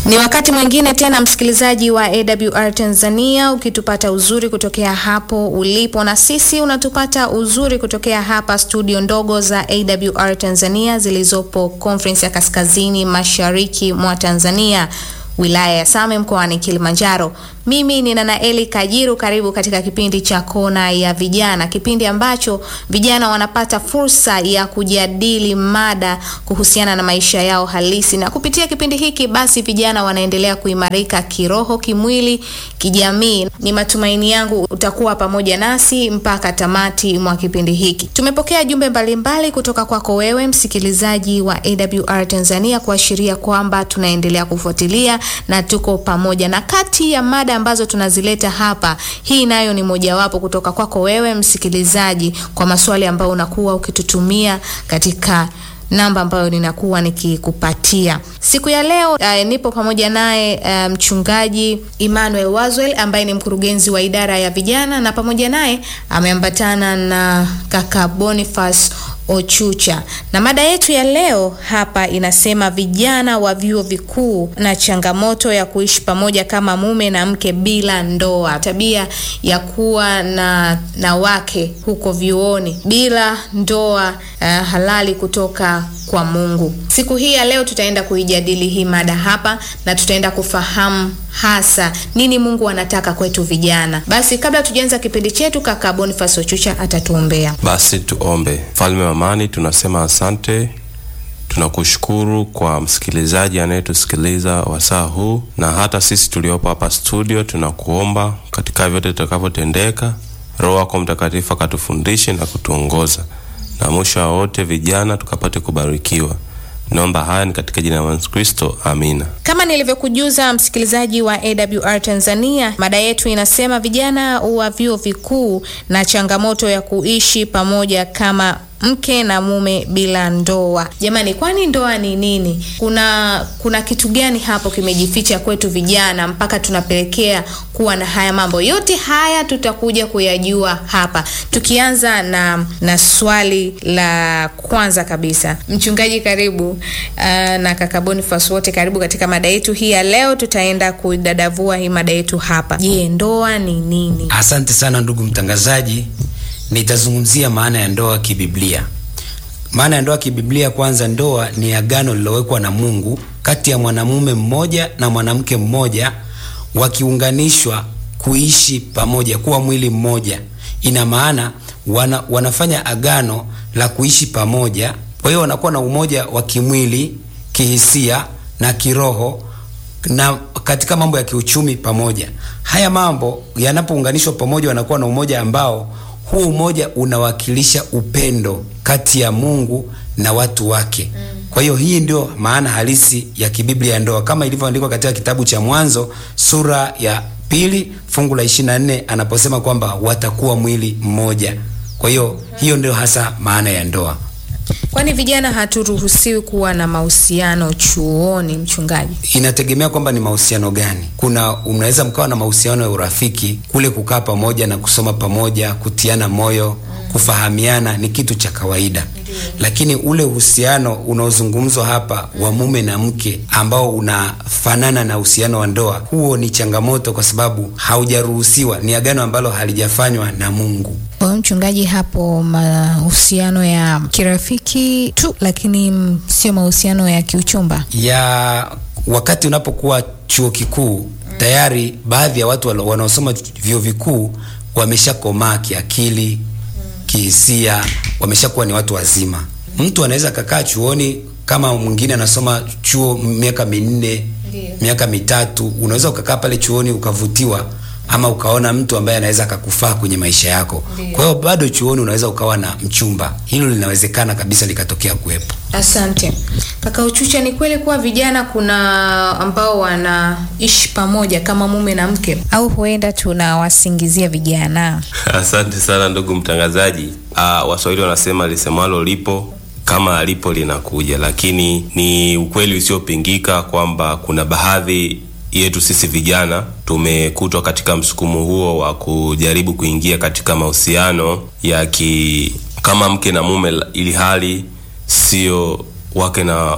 Ni wakati mwingine tena, msikilizaji wa AWR Tanzania, ukitupata uzuri kutokea hapo ulipo, na sisi unatupata uzuri kutokea hapa studio ndogo za AWR Tanzania zilizopo Conference ya Kaskazini Mashariki mwa Tanzania, wilaya ya Same mkoani Kilimanjaro. Mimi ni Nanaeli Kajiru, karibu katika kipindi cha Kona ya Vijana, kipindi ambacho vijana wanapata fursa ya kujadili mada kuhusiana na maisha yao halisi, na kupitia kipindi hiki basi vijana wanaendelea kuimarika kiroho, kimwili, kijamii. Ni matumaini yangu utakuwa pamoja nasi mpaka tamati mwa kipindi hiki. Tumepokea jumbe mbalimbali kutoka kwako wewe msikilizaji wa AWR Tanzania kuashiria kwamba tunaendelea kufuatilia na tuko pamoja, na kati ya mada ambazo tunazileta hapa, hii nayo ni mojawapo kutoka kwako wewe msikilizaji, kwa maswali ambayo unakuwa ukitutumia katika namba ambayo ninakuwa nikikupatia siku ya leo. Uh, nipo pamoja naye uh, mchungaji Emmanuel Wazwel ambaye ni mkurugenzi wa idara ya vijana, na pamoja naye ameambatana na kaka Boniface Ochucha na mada yetu ya leo hapa inasema vijana wa vyuo vikuu na changamoto ya kuishi pamoja kama mume na mke bila ndoa, tabia ya kuwa na, na wake huko vyuoni bila ndoa uh, halali kutoka kwa Mungu. Siku hii ya leo tutaenda kuijadili hii mada hapa na tutaenda kufahamu hasa nini Mungu anataka kwetu vijana. Basi kabla tujaanza kipindi chetu, kaka Boniface Ochucha atatuombea. Basi tuombe. Mfalme wa amani, tunasema asante, tunakushukuru kwa msikilizaji anayetusikiliza wasaa huu, na hata sisi tuliopo hapa studio, tunakuomba katika vyote tutakavyotendeka, Roho wako Mtakatifu akatufundishe na kutuongoza, na mwisho wa wote vijana tukapate kubarikiwa. Naomba haya ni katika jina la Yesu Kristo, amina. Kama nilivyokujuza msikilizaji wa AWR Tanzania, mada yetu inasema vijana wa vyuo vikuu na changamoto ya kuishi pamoja kama mke na mume bila ndoa. Jamani, kwani ndoa ni nini? Kuna kuna kitu gani hapo kimejificha kwetu vijana mpaka tunapelekea kuwa na haya mambo yote? Haya tutakuja kuyajua hapa, tukianza na na swali la kwanza kabisa. Mchungaji, karibu uh, na kaka Boniface, wote karibu katika mada yetu hii ya leo. Tutaenda kudadavua hii mada yetu hapa. Je, ndoa ni nini? Asante sana ndugu mtangazaji. Nitazungumzia maana ya ndoa kibiblia. Maana ya ndoa kibiblia, kwanza, ndoa ni agano lilowekwa na Mungu kati ya mwanamume mmoja na mwanamke mmoja, wakiunganishwa kuishi pamoja, kuwa mwili mmoja. Ina maana wana, wanafanya agano la kuishi pamoja. Kwa hiyo wanakuwa na umoja wa kimwili, kihisia na kiroho na katika mambo ya kiuchumi pamoja. Haya mambo yanapounganishwa pamoja, wanakuwa na umoja ambao huu umoja unawakilisha upendo kati ya Mungu na watu wake. Kwa hiyo hii ndio maana halisi ya kibiblia ya ndoa kama ilivyoandikwa katika kitabu cha Mwanzo sura ya pili fungu la 24 anaposema kwamba watakuwa mwili mmoja. Kwa hiyo hiyo ndio hasa maana ya ndoa. Kwani vijana haturuhusiwi kuwa na mahusiano chuoni, mchungaji? Inategemea kwamba ni mahusiano gani. Kuna unaweza mkawa na mahusiano ya urafiki, kule kukaa pamoja na kusoma pamoja, kutiana moyo, kufahamiana ni kitu cha kawaida. Lakini ule uhusiano unaozungumzwa hapa wa mume na mke ambao unafanana na uhusiano wa ndoa, huo ni changamoto kwa sababu haujaruhusiwa, ni agano ambalo halijafanywa na Mungu. Kwa mchungaji, hapo mahusiano ya kirafiki tu, lakini sio mahusiano ya kiuchumba ya wakati unapokuwa chuo kikuu tayari baadhi ya watu wanaosoma vyuo vikuu wameshakomaa kiakili, kihisia, wameshakuwa ni watu wazima. Mtu anaweza kakaa chuoni kama mwingine anasoma chuo miaka minne, miaka mitatu, unaweza ukakaa pale chuoni ukavutiwa ama ukaona mtu ambaye anaweza akakufaa kwenye maisha yako. Kwa hiyo bado chuoni unaweza ukawa na mchumba, hilo linawezekana kabisa likatokea kuwepo. Asante kaka Uchucha. Ni kweli kuwa vijana kuna ambao wanaishi pamoja kama mume na mke, au huenda tunawasingizia vijana? Asante sana ndugu mtangazaji. Uh, Waswahili wanasema lisemalo lipo kama alipo linakuja, lakini ni ukweli usiopingika kwamba kuna baadhi yetu sisi vijana tumekutwa katika msukumo huo wa kujaribu kuingia katika mahusiano ya ki kama mke na mume, ili hali sio wake na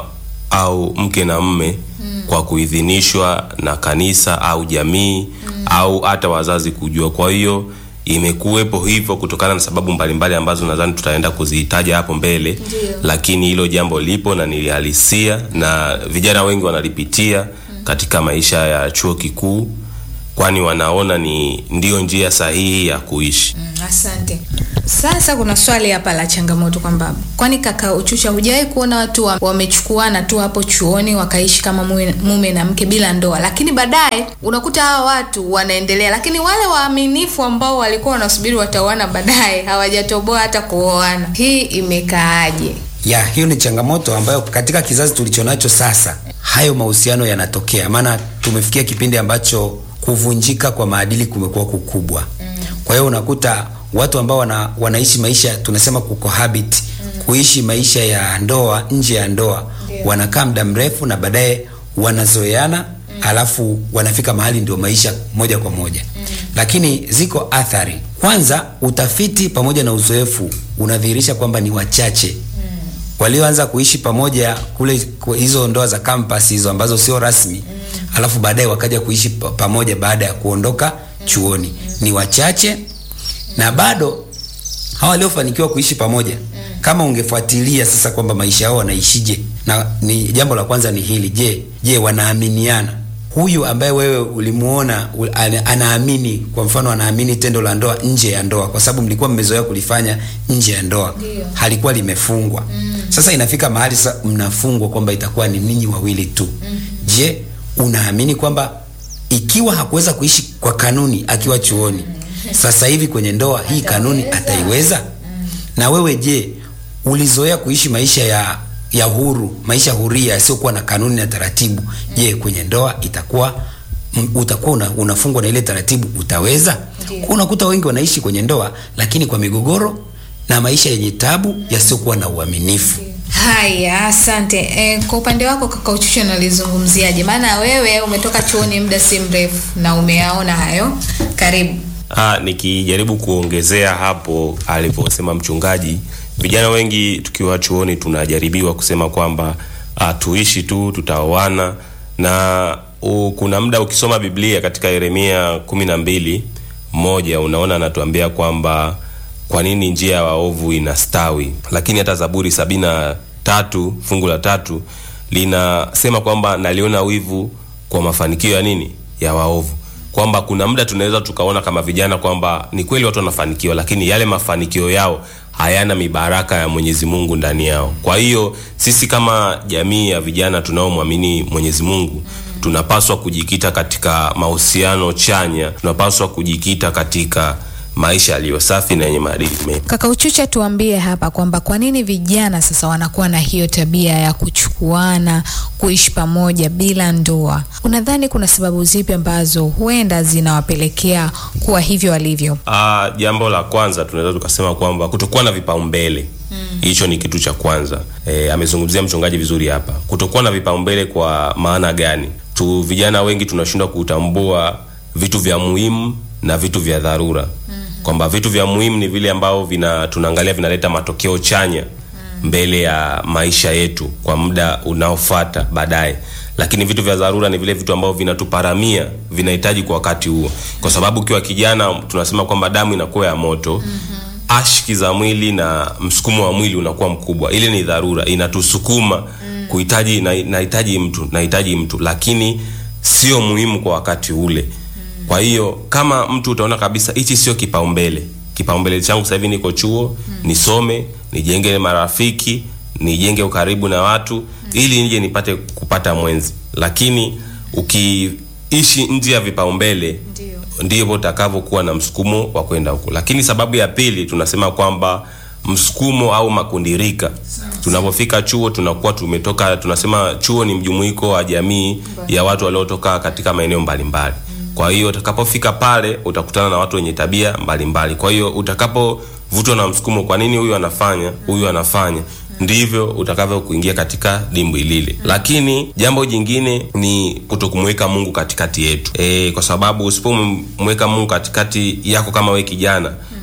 au mke na mme mm. kwa kuidhinishwa na kanisa au jamii mm. au hata wazazi kujua. Kwa hiyo imekuwepo hivyo kutokana na sababu mbalimbali ambazo nadhani tutaenda kuzihitaja hapo mbele Ndiyo. lakini hilo jambo lipo na nilihalisia na vijana wengi wanalipitia mm. katika maisha ya chuo kikuu kwani wanaona ni ndiyo njia sahihi ya kuishi Mm, asante. Sasa kuna swali hapa la changamoto kwamba kwani kaka Uchucha, hujawahi kuona watu wa- wamechukuana tu hapo chuoni wakaishi kama mume, mume na mke bila ndoa, lakini baadaye unakuta hawa watu wanaendelea, lakini wale waaminifu ambao walikuwa wanasubiri wataoana baadaye hawajatoboa hata kuoana. Hii imekaaje? ya hiyo ni changamoto ambayo katika kizazi tulichonacho sasa hayo mahusiano yanatokea maana tumefikia kipindi ambacho kuvunjika kwa maadili kumekuwa kukubwa kwa hiyo unakuta watu ambao wana, wanaishi maisha tunasema kucohabit kuishi maisha ya ndoa nje ya ndoa wanakaa muda mrefu na baadaye wanazoeana alafu wanafika mahali ndio maisha moja kwa moja lakini ziko athari kwanza utafiti pamoja na uzoefu unadhihirisha kwamba ni wachache walioanza kuishi pamoja kule ku- hizo ndoa za campus hizo ambazo sio rasmi mm. alafu baadaye wakaja kuishi pa- pamoja baada ya kuondoka chuoni ni wachache na bado hawa waliofanikiwa kuishi pamoja kama ungefuatilia sasa kwamba maisha yao wanaishije na ni jambo la kwanza ni hili je je wanaaminiana huyu ambaye wewe ulimuona u- ana- anaamini kwa mfano anaamini tendo la ndoa nje ya ndoa kwa sababu mlikuwa mmezoea kulifanya nje ya ndoa Ndio. halikuwa limefungwa mm. sasa inafika mahali sasa mnafungwa kwamba itakuwa ni ninyi wawili tu mm. je unaamini kwamba ikiwa hakuweza kuishi kwa kanuni akiwa chuoni sasa hivi kwenye ndoa hii kanuni ataiweza na wewe je ulizoea kuishi maisha ya ya huru maisha huria yasiokuwa na kanuni na taratibu je kwenye ndoa itakuwa m- utakuwa una, unafungwa na ile taratibu utaweza Ndiyo. Kwa unakuta wengi wanaishi kwenye ndoa lakini kwa migogoro na maisha yenye tabu yasiokuwa na uaminifu Haya, asante. E, kwa upande wako kaka Uchucha unalizungumziaje? Maana wewe umetoka chuoni muda si mrefu na umeyaona hayo. Karibu. Ah, nikijaribu kuongezea hapo aliposema mchungaji, vijana wengi tukiwa chuoni tunajaribiwa kusema kwamba ah, tuishi tu tutaoana, na u, kuna muda ukisoma Biblia katika Yeremia kumi na mbili moja unaona anatuambia kwamba kwa nini njia ya waovu inastawi, lakini hata Zaburi sabini na tatu fungu la tatu linasema kwamba naliona wivu kwa mafanikio ya nini ya waovu kwamba kuna muda tunaweza tukaona kama vijana kwamba ni kweli watu wanafanikiwa lakini yale mafanikio yao hayana mibaraka ya mwenyezi mungu ndani yao kwa hiyo sisi kama jamii ya vijana tunaomwamini mwenyezi mungu tunapaswa kujikita katika mahusiano chanya tunapaswa kujikita katika maisha yaliyo safi na yenye maadili mema Kaka Uchucha, tuambie hapa kwamba kwa nini vijana sasa wanakuwa na hiyo tabia ya kuchukuana, kuishi pamoja bila ndoa. Unadhani kuna sababu zipi ambazo huenda zinawapelekea kuwa hivyo walivyo? Ah, jambo la kwanza tunaweza tukasema kwamba kutokuwa na vipaumbele hicho ni kitu cha kwanza e, amezungumzia mchungaji vizuri hapa kutokuwa na vipaumbele kwa maana gani tu vijana wengi tunashindwa kutambua vitu vya muhimu na vitu vya dharura mm-hmm. kwamba vitu vya muhimu ni vile ambavyo vina tunaangalia vinaleta matokeo chanya mbele ya maisha yetu kwa muda unaofata baadaye lakini vitu vya dharura ni vile vitu ambavyo vinatuparamia vinahitaji kwa wakati huo kwa sababu ukiwa kijana tunasema kwamba damu inakuwa ya moto mm-hmm. ashki za mwili na msukumo wa mwili unakuwa mkubwa ile ni dharura inatusukuma mm. kuhitaji na- nahitaji mtu nahitaji mtu lakini sio muhimu kwa wakati ule mm. kwa hiyo kama mtu utaona kabisa hichi sio kipaumbele kipaumbele changu sasa hivi niko chuo mm. nisome nijenge marafiki nijenge ukaribu na watu mm. ili nije nipate kupata mwenzi lakini ukiishi nje ya vipaumbele Ndio. ndivyo utakavyokuwa na msukumo wa kwenda huko lakini sababu ya pili tunasema kwamba msukumo au makundirika tunapofika chuo tunakuwa tumetoka tunasema chuo ni mjumuiko wa jamii ya watu waliotoka katika maeneo mbalimbali kwa hiyo utakapofika pale utakutana na watu wenye tabia mbalimbali kwa hiyo utakapovutwa na msukumo kwa nini huyu anafanya huyu anafanya ndivyo utakavyo kuingia katika dimbwi lile lakini jambo jingine ni kutokumweka mungu katikati yetu e, kwa sababu usipomweka mungu katikati yako kama we kijana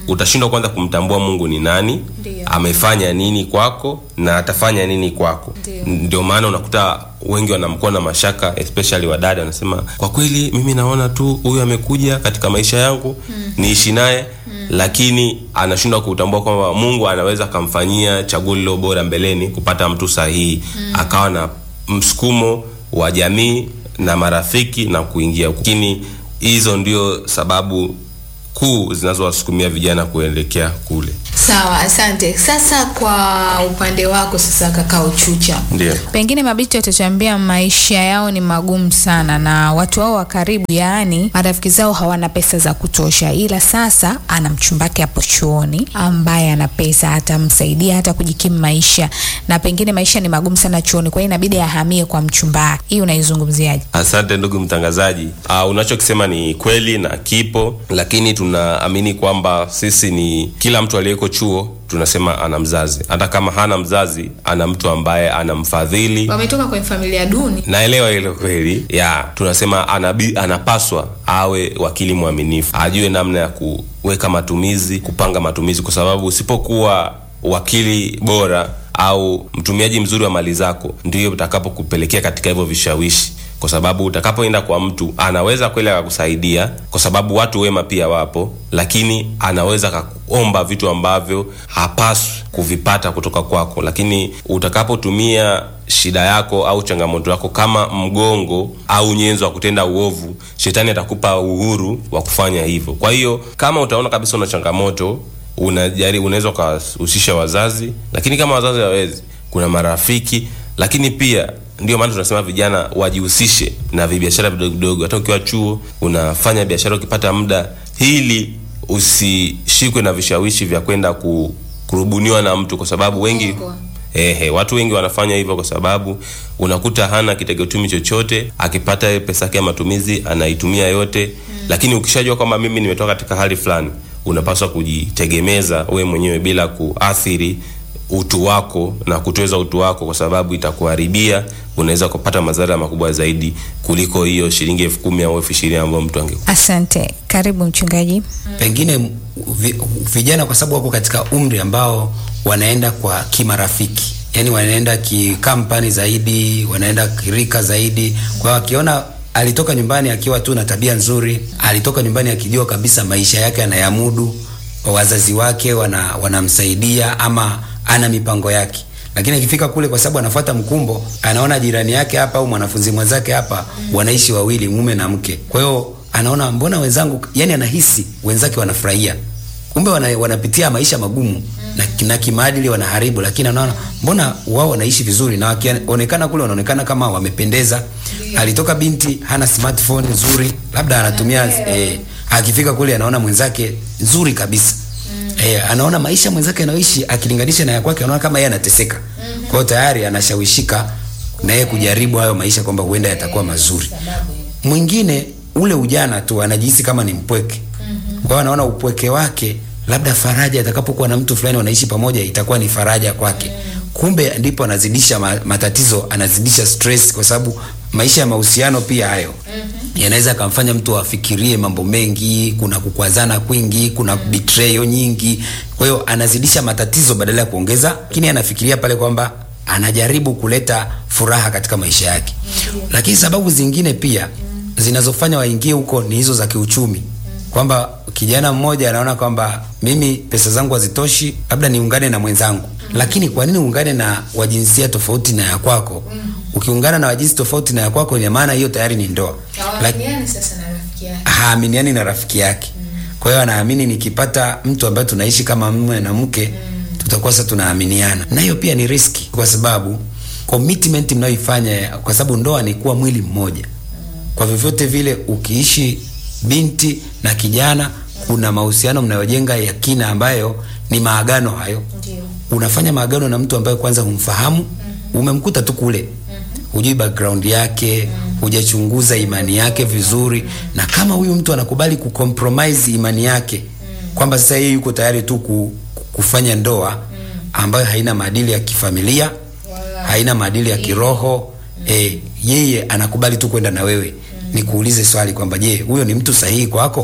utashindwa kwanza kumtambua mungu ni nani Ndio. amefanya nini kwako na atafanya nini kwako Ndio. ndio maana unakuta wengi wanamkuwa na mashaka especially wadada wanasema kwa kweli mimi naona tu huyu amekuja katika maisha yangu mm. niishi naye mm. lakini anashindwa kutambua kwamba mungu anaweza akamfanyia chaguo lilo bora mbeleni kupata mtu sahihi mm. akawa na msukumo wa jamii na marafiki na kuingia lakini hizo ndio sababu kuu zinazowasukumia vijana kuelekea kule Sawa, asante. Sasa kwa upande wako sasa, kaka Uchucha, ndio pengine mabinti watatuambia maisha yao ni magumu sana na watu wao wa karibu yaani marafiki zao hawana pesa za kutosha ila sasa ana mchumbake hapo chuoni ambaye ana pesa atamsaidia hata kujikimu maisha na pengine maisha ni magumu sana chuoni kwa hiyo inabidi ahamie kwa mchumbake hii unaizungumziaje asante ndugu mtangazaji uh, unachokisema ni kweli na kipo lakini tunaamini kwamba sisi ni kila mtu aliyeko chuo tunasema ana mzazi hata kama hana mzazi ana mtu ambaye anamfadhili wametoka kwenye familia duni. naelewa hilo kweli ya tunasema anabi, anapaswa awe wakili mwaminifu ajue namna ya kuweka matumizi kupanga matumizi kwa sababu usipokuwa wakili bora au mtumiaji mzuri wa mali zako ndio utakapokupelekea katika hivyo vishawishi kwa sababu utakapoenda kwa mtu anaweza kweli akakusaidia kwa sababu watu wema pia wapo lakini anaweza akakuomba vitu ambavyo hapaswi kuvipata kutoka kwako lakini utakapotumia shida yako au changamoto yako kama mgongo au nyenzo wa kutenda uovu shetani atakupa uhuru wa kufanya hivyo kwa hiyo kama utaona kabisa una changamoto unajari unaweza ukahusisha wazazi lakini kama wazazi hawezi kuna marafiki lakini pia ndio maana tunasema vijana wajihusishe na vibiashara vidogo vidogo hata ukiwa chuo unafanya biashara ukipata muda ili usishikwe na vishawishi vya kwenda ku, kurubuniwa na mtu kwa sababu wengi Kongwa. Ehe, watu wengi wanafanya hivyo kwa sababu unakuta hana kitegotumi chochote akipata ile pesa yake ya matumizi anaitumia yote mm. lakini ukishajua kwamba mimi nimetoka katika hali fulani unapaswa kujitegemeza we mwenyewe bila kuathiri utu wako na kutweza utu wako kwa sababu itakuharibia unaweza kupata madhara makubwa zaidi kuliko hiyo shilingi elfu kumi au elfu ishirini ambayo mtu ange asante karibu mchungaji pengine vi, vijana kwa sababu wako katika umri ambao wanaenda kwa kimarafiki yani wanaenda kikampani zaidi wanaenda kirika zaidi kwa hiyo akiona alitoka nyumbani akiwa tu na tabia nzuri alitoka nyumbani akijua kabisa maisha yake anayamudu wazazi wake wana, wanamsaidia ama ana mipango yake lakini akifika kule kwa sababu anafuata mkumbo anaona jirani yake hapa au mwanafunzi mwenzake hapa wanaishi wawili mume na mke kwa hiyo anaona mbona wenzangu yani anahisi wenzake wanafurahia kumbe wana, wanapitia maisha magumu na, na kimaadili wanaharibu lakini anaona mbona wao wanaishi vizuri na wakionekana kule wanaonekana kama wamependeza alitoka binti hana smartphone nzuri labda anatumia eh, akifika kule anaona mwenzake nzuri kabisa eh, anaona maisha mwenzake anaoishi akilinganisha na ya kwake anaona kama yeye anateseka kwa hiyo tayari anashawishika na yeye kujaribu hayo maisha kwamba huenda yatakuwa mazuri mwingine ule ujana tu anajihisi kama ni mpweke kwa hiyo anaona upweke wake labda faraja atakapokuwa na mtu fulani wanaishi pamoja itakuwa ni faraja kwake kumbe ndipo anazidisha ma- matatizo anazidisha stress kwa sababu maisha ya mahusiano pia hayo yanaweza akamfanya mtu afikirie mambo mengi kuna kukwazana kwingi kuna betrayal nyingi kwa hiyo anazidisha matatizo badala ya kuongeza lakini anafikiria pale kwamba anajaribu kuleta furaha katika maisha yake lakini sababu zingine pia zinazofanya waingie huko ni hizo za kiuchumi kwamba kijana mmoja anaona kwamba mimi pesa zangu hazitoshi labda niungane na mwenzangu lakini kwa nini uungane na wajinsia tofauti na ya kwako ukiungana na wajinsi tofauti na ya kwako ina maana hiyo tayari ni ndoa Lak- Hawaminiani sasa na rafiki yake. haaminiani na rafiki yake kwa hiyo anaamini nikipata mtu ambaye tunaishi kama mume na mke tutakuwa sasa tunaaminiana na hiyo pia ni riski kwa sababu commitment mnayoifanya kwa sababu ndoa ni kuwa mwili mmoja kwa vyovyote vile ukiishi binti na kijana kuna mahusiano mnayojenga ya kina ambayo ni maagano hayo Ndio. unafanya maagano na mtu ambaye kwanza humfahamu umemkuta tu kule hujui background yake hujachunguza imani yake vizuri na kama huyu mtu anakubali kucompromise imani yake kwamba sasa yeye yuko tayari tu ku, kufanya ndoa ambayo haina maadili ya kifamilia haina maadili ya kiroho e, yeye anakubali tu kwenda na wewe nikuulize swali kwamba je huyo ni mtu sahihi kwako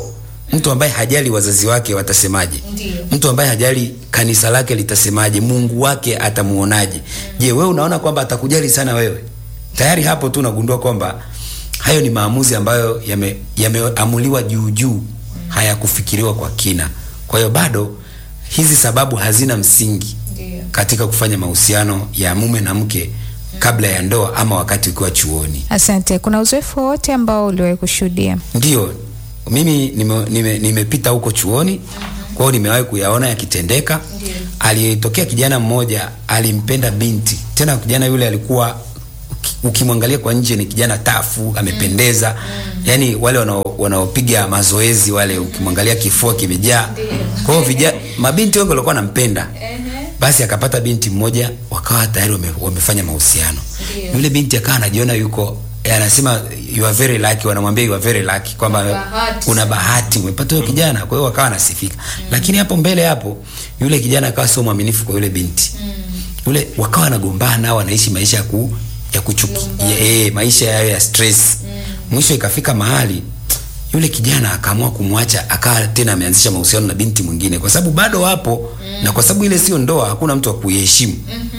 mtu ambaye hajali wazazi wake watasemaje Ndiyo. mtu ambaye hajali kanisa lake litasemaje mungu wake atamuonaje je wewe unaona kwamba atakujali sana wewe tayari hapo tu unagundua kwamba hayo ni maamuzi ambayo yame- yameamuliwa juu juu hayakufikiriwa kwa kina kwa hiyo bado hizi sababu hazina msingi Ndiyo. katika kufanya mahusiano ya mume na mke kabla ya ndoa ama wakati ukiwa chuoni Asante. Kuna uzoefu wowote ambao uliwahi kushuhudia? ndio mimi nimepita nime, nimepita huko chuoni kwa hiyo nimewahi kuyaona yakitendeka Ndiyo. aliyetokea kijana mmoja alimpenda binti tena kijana yule alikuwa uki- ukimwangalia kwa nje ni kijana tafu amependeza yaani wale wanao- wanaopiga mazoezi wale ukimwangalia kifua kimejaa kwa hiyo vija- mabinti wengi walikuwa wanampenda basi akapata binti mmoja wakawa tayari wame, wamefanya mahusiano Ndiyo. yule binti akawa anajiona yuko eh, anasema you are very lucky wanamwambia you are very lucky kwamba Bahati una bahati umepata huyo kijana kwa hiyo wakawa anasifika lakini hapo mbele hapo yule kijana akawa sio mwaminifu kwa yule binti yule wakawa wanagombana wanaishi maisha ya ku ya kuchuki ya, eh, maisha yayo ya stress mwisho ikafika mahali yule kijana akaamua kumwacha akawa tena ameanzisha mahusiano na binti mwingine kwa sababu bado wapo na kwa sababu ile sio ndoa hakuna mtu wa kuiheshimu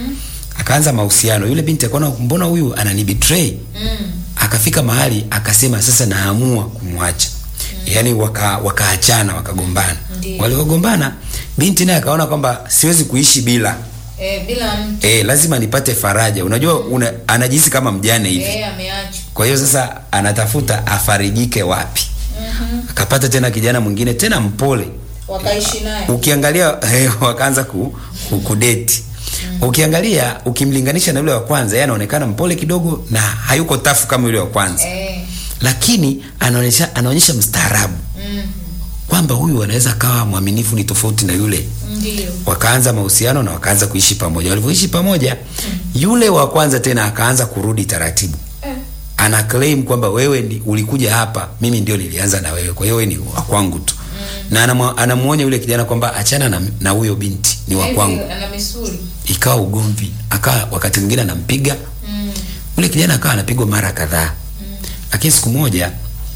akaanza mahusiano yule binti akaona mbona huyu ananibetray akafika mahali akasema sasa naamua kumwacha yaani waka wakaachana wakagombana Ndiyo. waliogombana binti naye akaona kwamba siwezi kuishi bila Eh, bila mtu e, lazima nipate faraja unajua una, anajihisi kama mjane hivi eh, ameachwa kwa hiyo sasa anatafuta afarijike wapi akapata tena kijana mwingine tena mpole wakaishi naye ukiangalia eh, wakaanza ku, ku, kudeti ukiangalia ukimlinganisha na yule wa kwanza yeye anaonekana mpole kidogo na hayuko tafu kama yule wa kwanza eh, lakini anaonyesha anaonyesha mstaarabu kwamba huyu anaweza kawa mwaminifu ni tofauti na yule ndio wakaanza mahusiano na wakaanza kuishi pamoja walivyoishi pamoja yule wa kwanza tena akaanza kurudi taratibu eh, ana claim kwamba wewe ndi, ulikuja hapa mimi ndio nilianza na wewe kwa hiyo wewe ni wa kwangu tu na anamwa- anamuonya yule kijana kwamba achana na na huyo binti ni wa hivi kwangu ana misuli ikawa ugomvi akawa wakati mwingine anampiga mm. yule kijana akawa anapigwa mara kadhaa lakini siku moja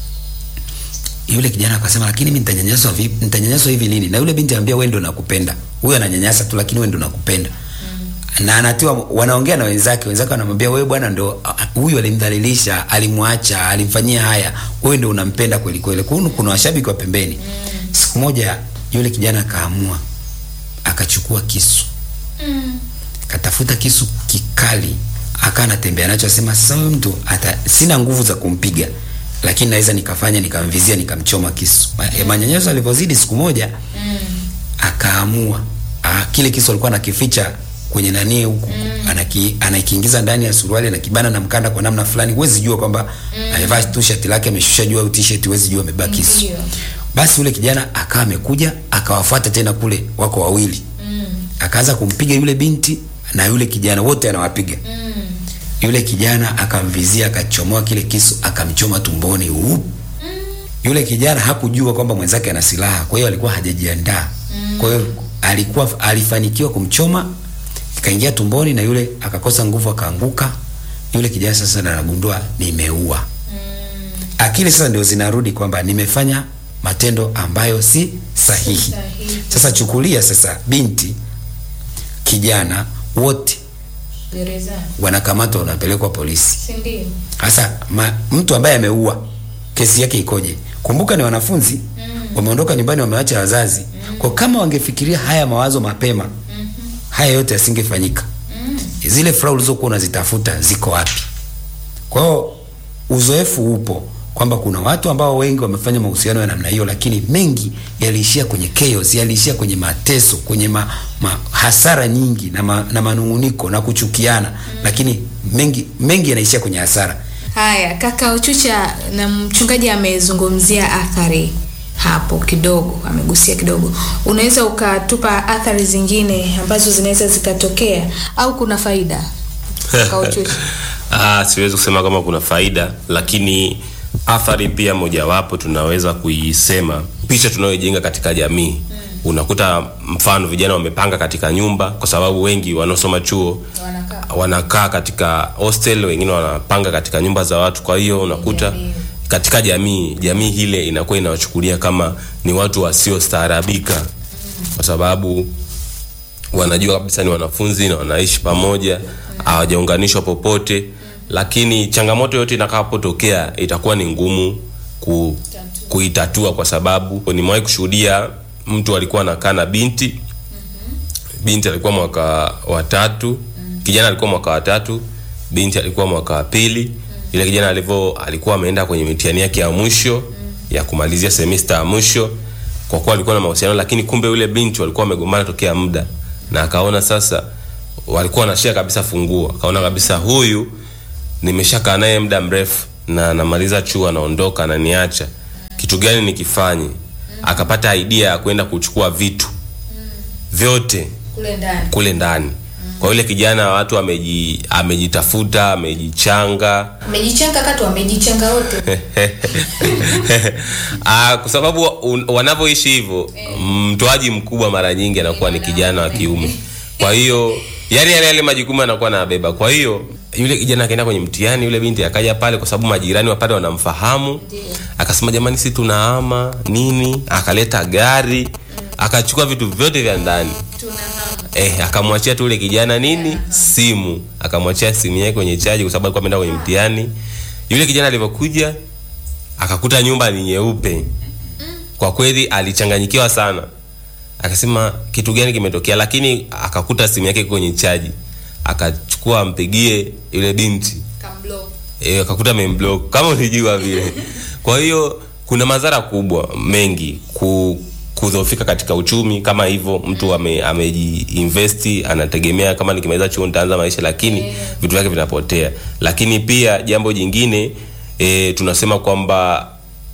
yule kijana akasema lakini mimi nitanyanyaswa vipi nitanyanyaswa hivi lini na yule binti anambia wewe ndio nakupenda huyo ananyanyasa tu lakini wewe ndio nakupenda na anatiwa wanaongea na wenzake wenzake wanamwambia wewe bwana ndo ah, huyu alimdhalilisha alimwacha alimfanyia haya wewe ndio unampenda kweli kweli kwa hiyo kuna washabiki wa pembeni siku moja yule kijana akaamua akachukua kisu Mm. katafuta kisu kikali akaa anatembea nacho asema sasa huyu mtu ata sina nguvu za kumpiga lakini naweza nikafanya nikamvizia nikamchoma kisu Ma- eh, manyanyaso alivyozidi siku moja Mm. akaamua ah, kile kisu alikuwa anakificha kwenye nani huku anaki, anakiingiza ndani ya suruali anakibana na mkanda kwa namna fulani huwezi jua kwamba amevaa tu shati lake ameshusha juu au t-shirt huwezi jua amebeba kisu Ndio. basi yule kijana akawa amekuja akawafuata tena kule wako wawili Mm. akaanza kumpiga yule binti na yule kijana wote anawapiga Mm. yule kijana akamvizia akachomoa kile kisu akamchoma tumboni Uup. yule kijana hakujua kwamba mwenzake ana silaha kwa hiyo alikuwa hajajiandaa kwa hiyo alikuwa alifanikiwa kumchoma ikaingia tumboni na yule akakosa nguvu akaanguka yule kijana sasa ndo anagundua nimeua akili sasa ndio zinarudi kwamba nimefanya matendo ambayo si sahihi Sahihi. sasa chukulia sasa binti kijana wote Gerezani. wanakamatwa wanapelekwa polisi Si ndio? hasa ma, mtu ambaye ameua kesi yake ikoje kumbuka ni wanafunzi mm. wameondoka nyumbani wamewacha wazazi mm. kwa kama wangefikiria haya mawazo mapema mm-hmm. haya yote yasingefanyika mm. zile furaha ulizokuwa unazitafuta ziko wapi kwa hiyo uzoefu upo kwamba kuna watu ambao wengi wamefanya mahusiano ya namna hiyo lakini mengi yaliishia kwenye chaos yaliishia kwenye mateso kwenye ma, ma, hasara nyingi na, ma, na manunguniko na kuchukiana mm. lakini mengi mengi yanaishia kwenye hasara Haya, kaka Uchucha na mchungaji amezungumzia athari hapo kidogo, amegusia kidogo. Unaweza ukatupa athari zingine ambazo zinaweza zikatokea au kuna faida? Kaka Uchucha. Ah, siwezi kusema kama kuna faida, lakini athari pia mojawapo tunaweza kuisema picha tunayojenga katika jamii. Unakuta mfano vijana wamepanga katika nyumba, kwa sababu wengi wanaosoma chuo Wanakaa. wanakaa katika hostel, wengine wanapanga katika nyumba za watu. Kwa hiyo unakuta Jamii. katika jamii jamii hile inakuwa inawachukulia kama ni watu wasiostaarabika kwa sababu wanajua kabisa ni wanafunzi na wanaishi pamoja hawajaunganishwa popote lakini changamoto yote itakapotokea itakuwa ni ngumu ku, kuitatua kwa sababu nimewahi kushuhudia mtu alikuwa anakaa na binti binti alikuwa mwaka wa tatu kijana alikuwa mwaka wa tatu binti alikuwa mwaka wa pili yule kijana alivyo alikuwa ameenda kwenye mitihani yake ya mwisho ya kumalizia semesta ya mwisho kwa kuwa alikuwa na mahusiano lakini kumbe yule binti walikuwa wamegombana tokea muda na akaona sasa walikuwa wanashia kabisa funguo akaona kabisa huyu nimeshakaa naye muda mrefu na namaliza chuo anaondoka ananiacha kitu gani nikifanye akapata idea ya kwenda kuchukua vitu vyote kule ndani kule ndani kwa yule kijana watu ameji, amejitafuta amejichanga amejichanga katu wamejichanga wote Ah, kwa sababu un- wanavyoishi hivyo mtoaji mkubwa mara nyingi anakuwa ni kijana wa kiume kwa hiyo yani yale yale majukumu anakuwa anabeba kwa hiyo yule kijana akaenda kwenye mtihani yule binti akaja pale kwa sababu majirani wa pale wanamfahamu akasema jamani si tunaama nini akaleta gari akachukua vitu vyote vya ndani eh, akamwachia tu yule kijana nini simu akamwachia simu yake kwenye chaji kwa sababu alikuwa ameenda kwenye mtihani yule kijana alivyokuja akakuta nyumba ni nyeupe kwa kweli alichanganyikiwa sana akasema kitu gani kimetokea lakini akakuta simu yake iko kwenye chaji akachukua ampigie yule binti Kamblo. e, akakuta amemblock kama ulijua vile kwa hiyo kuna madhara kubwa mengi ku kudhoofika katika uchumi kama hivyo mtu ame- amejiinvesti anategemea kama nikimaliza chuo nitaanza maisha lakini vitu vyake vinapotea lakini pia jambo jingine e, tunasema kwamba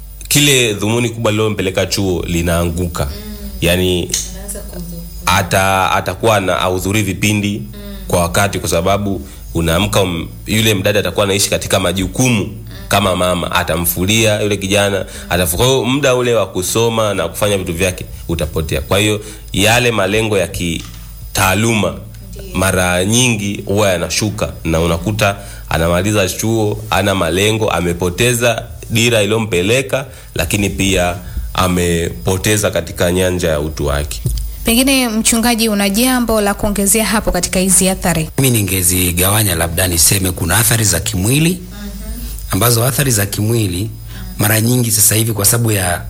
kile dhumuni kubwa lilompeleka chuo linaanguka yaani Anaanza kudhu- ata atakuwa na ahudhurii vipindi kwa wakati kwa sababu unaamka um, yule mdada atakuwa anaishi katika majukumu kama mama atamfulia yule kijana atafu kwa hiyo muda ule wa kusoma na kufanya vitu vyake utapotea kwa hiyo yale malengo ya kitaaluma mara nyingi huwa yanashuka na unakuta anamaliza chuo ana malengo amepoteza dira iliyompeleka lakini pia amepoteza katika nyanja ya utu wake Pengine mchungaji, una jambo la kuongezea hapo katika hizi athari? mimi ningezigawanya labda niseme kuna athari za kimwili ambazo athari za kimwili mara nyingi sasa hivi kwa sababu ya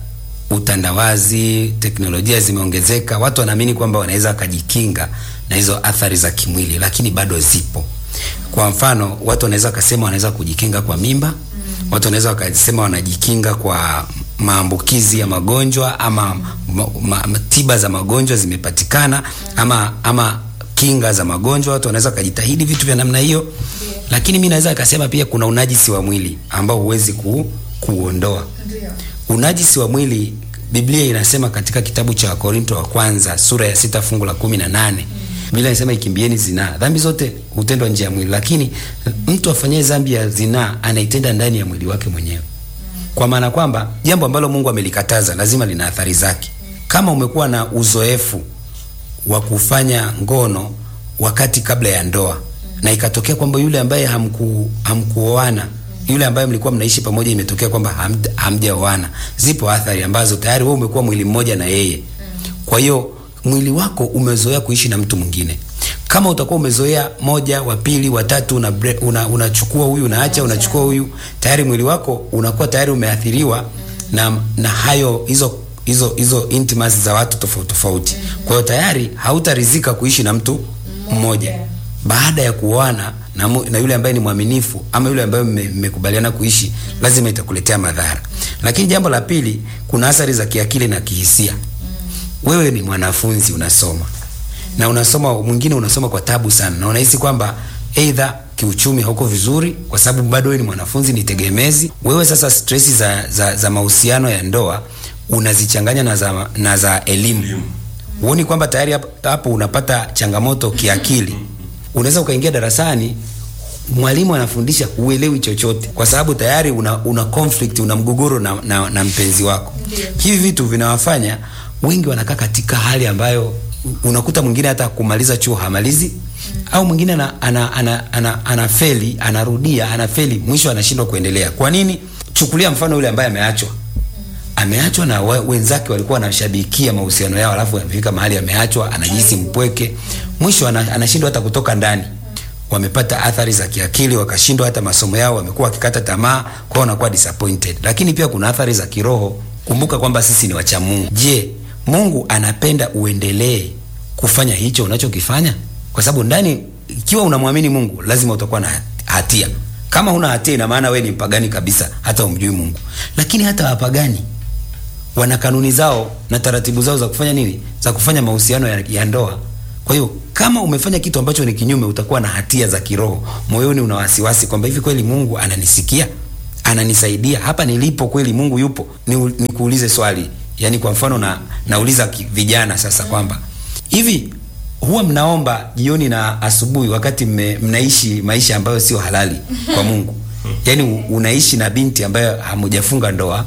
utandawazi teknolojia zimeongezeka watu wanaamini kwamba wanaweza wakajikinga na hizo athari za kimwili lakini bado zipo kwa mfano watu wanaweza wakasema wanaweza kujikinga kwa mimba watu wanaweza wakasema wanajikinga kwa maambukizi ya magonjwa ama ma, ma, ma, tiba za magonjwa zimepatikana ama ama kinga za magonjwa watu wanaweza wakajitahidi vitu vya namna hiyo lakini mi naweza akasema pia kuna unajisi wa mwili ambao huwezi ku, kuondoa unajisi wa mwili biblia inasema katika kitabu cha wakorinto wa kwanza sura ya sita fungu la kumi na nane biblia inasema ikimbieni zinaa dhambi zote hutendwa nje ya mwili lakini mtu afanyaye dhambi ya zinaa anaitenda ndani ya mwili wake mwenyewe kwa maana kwamba jambo ambalo mungu amelikataza lazima lina athari zake kama umekuwa na uzoefu wa kufanya ngono wakati kabla ya ndoa na ikatokea kwamba yule ambaye hamku, hamkuoana yule ambaye mlikuwa mnaishi pamoja imetokea kwamba hamd- hamjaoana zipo athari ambazo tayari wewe umekuwa mwili mmoja na yeye kwa hiyo mwili wako umezoea kuishi na mtu mwingine kama utakuwa umezoea moja wa pili watatu unachukua una, unachukua huyu unaacha unachukua huyu tayari mwili wako unakuwa tayari umeathiriwa na, na hayo hizo hizo hizo intimacy za watu tofauti tofauti kwa hiyo tayari hautarizika kuishi na mtu mmoja baada ya kuoana na, mu- na yule ambaye ni mwaminifu ama yule ambaye mme- mmekubaliana kuishi lazima itakuletea madhara lakini jambo la pili kuna athari za kiakili na kihisia wewe ni mwanafunzi unasoma na unasoma mwingine unasoma kwa tabu sana na unahisi kwamba eidha kiuchumi hauko vizuri kwa sababu bado wewe ni mwanafunzi ni tegemezi wewe sasa stresi za, za, za mahusiano ya ndoa unazichanganya na za, na za elimu huoni kwamba tayari hapo- hapo unapata changamoto kiakili unaweza ukaingia darasani mwalimu anafundisha huelewi chochote kwa sababu tayari una, una conflict una mgogoro na, na, na mpenzi wako hivi vitu vinawafanya wengi wanakaa katika hali ambayo unakuta mwingine hata kumaliza chuo hamalizi au mwingine ana, ana, ana, ana, ana feli anarudia anafeli mwisho anashindwa kuendelea kwa nini chuo chukulia mfano yule ambaye ameachwa ameachwa na we- wenzake walikuwa wanashabikia mahusiano yao alafu amefika mahali ameachwa anajihisi mpweke mwisho ana- anashindwa hata kutoka ndani wamepata athari za kiakili wakashindwa hata masomo yao wamekuwa wakikata tamaa kwao wanakuwa disappointed lakini pia kuna athari za kiroho kumbuka kwamba sisi ni wacha mungu je mungu anapenda uendelee kufanya hicho unachokifanya kwa sababu ndani ikiwa unamwamini mungu lazima utakuwa na hatia kama huna hatia ina maana wewe ni mpagani kabisa hata umjui mungu lakini hata wapagani wana kanuni zao na taratibu zao za kufanya nini za kufanya mahusiano ya, ya ndoa kwa hiyo kama umefanya kitu ambacho ni kinyume utakuwa na hatia za kiroho moyoni una wasiwasi kwamba hivi kweli mungu ananisikia ananisaidia hapa nilipo kweli mungu yupo Ni- nikuulize swali yaani kwa mfano na, nauliza ki- vijana sasa kwamba hivi huwa mnaomba jioni na asubuhi wakati mme, mnaishi maisha ambayo sio halali kwa mungu yaani u- unaishi na binti ambayo hamujafunga ndoa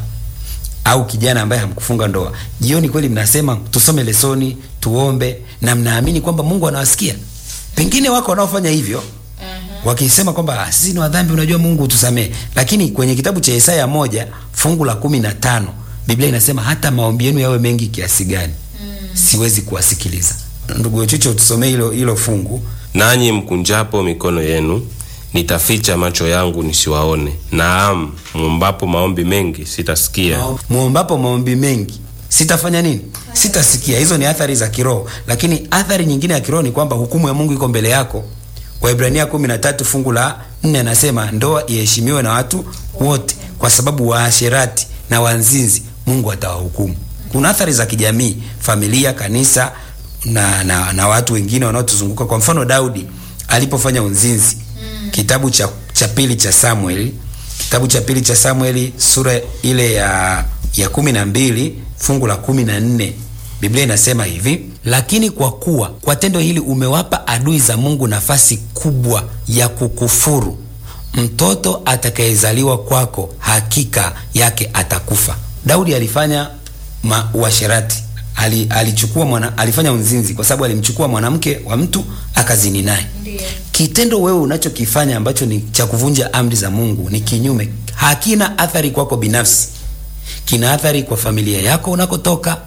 au kijana ambaye hamkufunga ndoa jioni kweli mnasema tusome lesoni tuombe na mnaamini kwamba mungu anawasikia pengine wako wanaofanya hivyo wakisema kwamba "Ah, sisi ni wadhambi unajua mungu utusamee lakini kwenye kitabu cha isaya moja fungu la kumi na tano biblia inasema hata maombi yenu yawe mengi kiasi gani siwezi kuwasikiliza ndugu chucho tusomee hilo hilo fungu nanyi mkunjapo mikono yenu nitaficha macho yangu nisiwaone naam mwombapo maombi mengi sitasikia muombapo maombi mengi sitafanya nini sitasikia hizo ni athari za kiroho lakini athari nyingine ya kiroho ni kwamba hukumu ya mungu iko mbele yako waibrania 13 fungu la 4 anasema ndoa iheshimiwe na watu wote kwa sababu waasherati na wanzinzi mungu atawahukumu kuna athari za kijamii familia kanisa na, na, na watu wengine wanaotuzunguka kwa mfano daudi alipofanya unzinzi mm. kitabu cha, cha pili cha samueli kitabu cha pili cha samueli sura ile ya ya kumi na mbili fungu la kumi na nne biblia inasema hivi lakini kwa kuwa kwa tendo hili umewapa adui za mungu nafasi kubwa ya kukufuru mtoto atakayezaliwa kwako hakika yake atakufa daudi alifanya ma- uasherati ali, alichukua mwana, alifanya unzinzi kwa sababu alimchukua mwanamke wa mtu akazini naye kitendo wewe unachokifanya ambacho ni cha kuvunja amri za mungu ni kinyume hakina athari kwako binafsi kina athari kwa familia yako unakotoka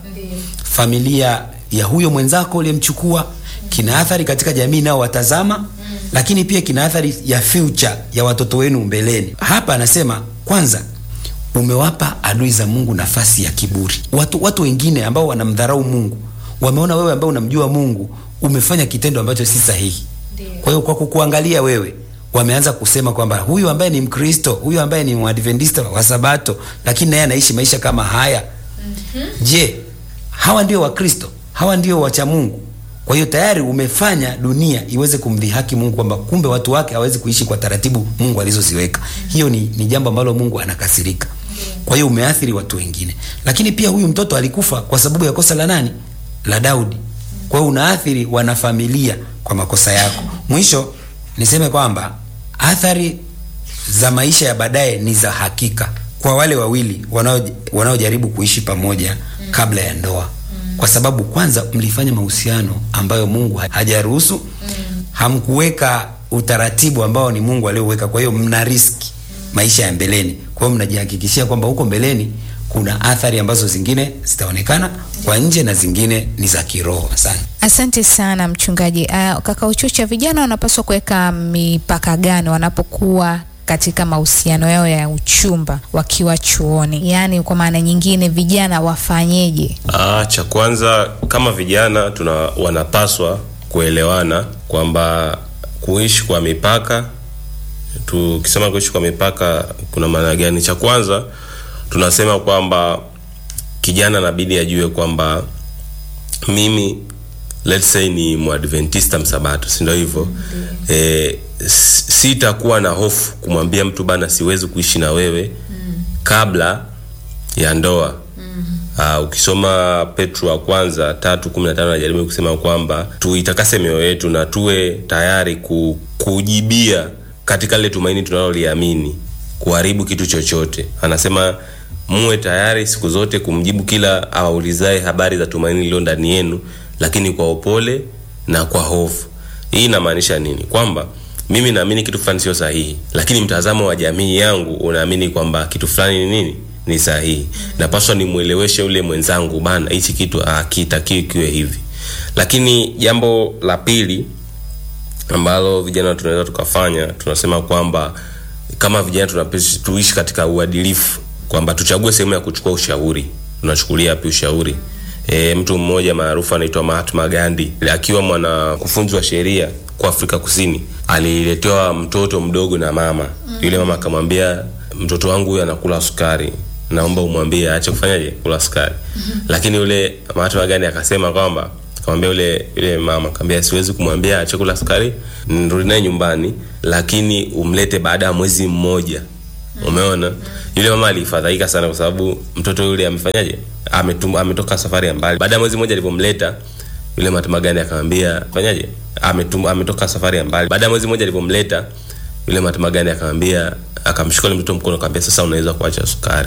familia ya huyo mwenzako uliyemchukua kina athari katika jamii inayowatazama lakini pia kina athari ya future ya watoto wenu mbeleni hapa anasema kwanza umewapa adui za mungu nafasi ya kiburi watu, watu wengine ambao wanamdharau mungu wameona wewe ambao unamjua mungu umefanya kitendo ambacho si sahihi kwa hiyo kwa kukuangalia wewe wameanza kusema kwamba huyu ambaye ni mkristo huyu ambaye ni mwadventista wa sabato lakini naye anaishi maisha kama haya mm-hmm. je hawa ndio wakristo hawa ndio wacha mungu kwa hiyo tayari umefanya dunia iweze kumdhihaki mungu kwamba kumbe watu wake hawezi kuishi kwa taratibu mungu alizoziweka hiyo ni, ni jambo ambalo mungu anakasirika kwa hiyo umeathiri watu wengine lakini pia huyu mtoto alikufa kwa sababu ya kosa la nani la daudi kwa hiyo unaathiri wanafamilia kwa makosa yako mwisho niseme kwamba athari za maisha ya baadaye ni za hakika kwa wale wawili wanao- wanaojaribu kuishi pamoja mm. kabla ya ndoa mm. kwa sababu kwanza mlifanya mahusiano ambayo mungu ha- hajaruhusu mm. hamkuweka utaratibu ambao ni mungu alioweka kwa hiyo mna riski maisha ya mbeleni kwa hiyo mnajihakikishia kwamba huko mbeleni kuna athari ambazo zingine zitaonekana kwa nje na zingine ni za kiroho asante Asante sana mchungaji. Uh, kaka Uchucha, vijana wanapaswa kuweka mipaka gani wanapokuwa katika mahusiano yao ya uchumba wakiwa chuoni? Yaani kwa maana nyingine, vijana wafanyeje? Ah, cha kwanza kama vijana tuna wanapaswa kuelewana kwamba kuishi kwa mipaka tukisema kuishi kwa mipaka kuna maana gani cha kwanza tunasema kwamba kijana nabidi ajue kwamba mimi let's say ni mwadventista msabato sindo hivyo e, sitakuwa na hofu kumwambia mtu bana siwezi kuishi na wewe mm. kabla ya ndoa mm. uh, ukisoma petro wa kwanza tatu kumi na tano anajaribu kusema kwamba tuitakase mioyo yetu na tuwe tayari ku, kujibia katika lile tumaini tunaloliamini kuharibu kitu chochote anasema muwe tayari siku zote kumjibu kila awaulizae habari za tumaini lililo ndani yenu lakini kwa upole na kwa hofu hii inamaanisha nini kwamba mimi naamini kitu fulani sio sahihi lakini mtazamo wa jamii yangu unaamini kwamba kitu fulani ni nini ni sahihi napaswa nimweleweshe ule mwenzangu bana hichi kitu hakitakiwi kiwe hivi lakini jambo la pili ambalo vijana tunaweza tukafanya tunasema kwamba kama vijana tunapesi- tuishi katika uadilifu kwamba tuchague sehemu ya kuchukua ushauri tunachukulia wapi ushauri e, mtu mmoja maarufu anaitwa mahatma gandi akiwa mwanakufunzi wa sheria kwa afrika kusini aliletewa mtoto mdogo na mama yule mama akamwambia mtoto wangu huyu anakula sukari naomba umwambie aache kufanyaje kula sukari lakini yule mahatma gandi akasema kwamba akamwambia yule yule mama akamwambia siwezi kumwambia aache kula sukari nirudi naye nyumbani lakini umlete baada ya mwezi mmoja umeona yule mama alifadhaika sana kwa sababu mtoto yule amefanyaje Ametum, ametoka safari ya mbali baada ya mwezi mmoja alivyomleta yule matamagani akamwambia fanyaje Ametum, ametoka safari ya mbali baada ya mwezi mmoja alivyomleta yule matamagani akamwambia akamshika yule mtoto mkono akamwambia sasa unaweza kuacha sukari